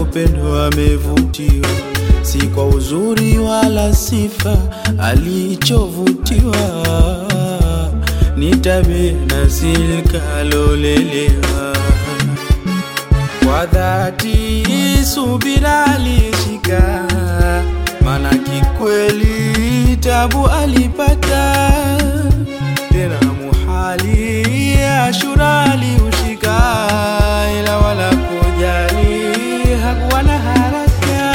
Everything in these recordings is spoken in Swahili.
upendo amevutiwa, si kwa uzuri wala sifa alichovutiwa, ni tabia na silka alolelewa kwa dhati subira alishika, mana kikweli tabu alipata, tena muhali ashura aliushika, ila wala kujali hakuwa na haraka,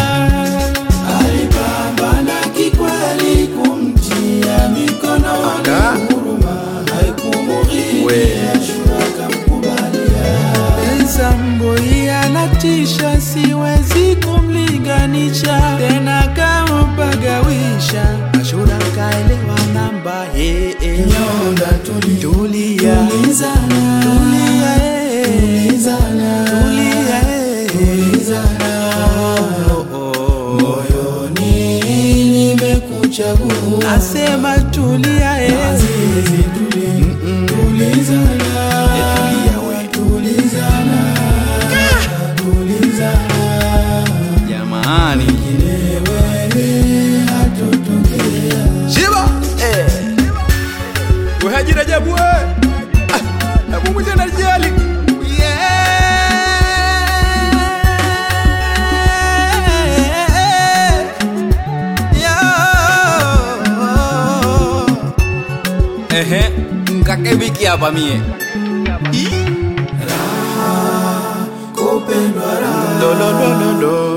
alipambana kikweli kumtia mikono wala huruma, haikumughia ashura kamkubalia Zamboi anatisha, siwezi kumlinganisha tena, kampagawisha Ashura kaelewa namba hey, hey. Nyonda tuli, tulia, tulizana, tulia, hey, tulizana, tulia, hey, tulizana. Oh, oh, oh. Moyoni nimekuchagua, asema tulia, hey. Mm-mm. tulizana, tulia, we. tulizana, tulizana. Jamani, Shiba eh. We Haji Rajabu we. Ah, Hebu mwite na jali. Yeah. Yeah. ehe, nkakebiki hapa mie Lo, lo, lo, lo, lo.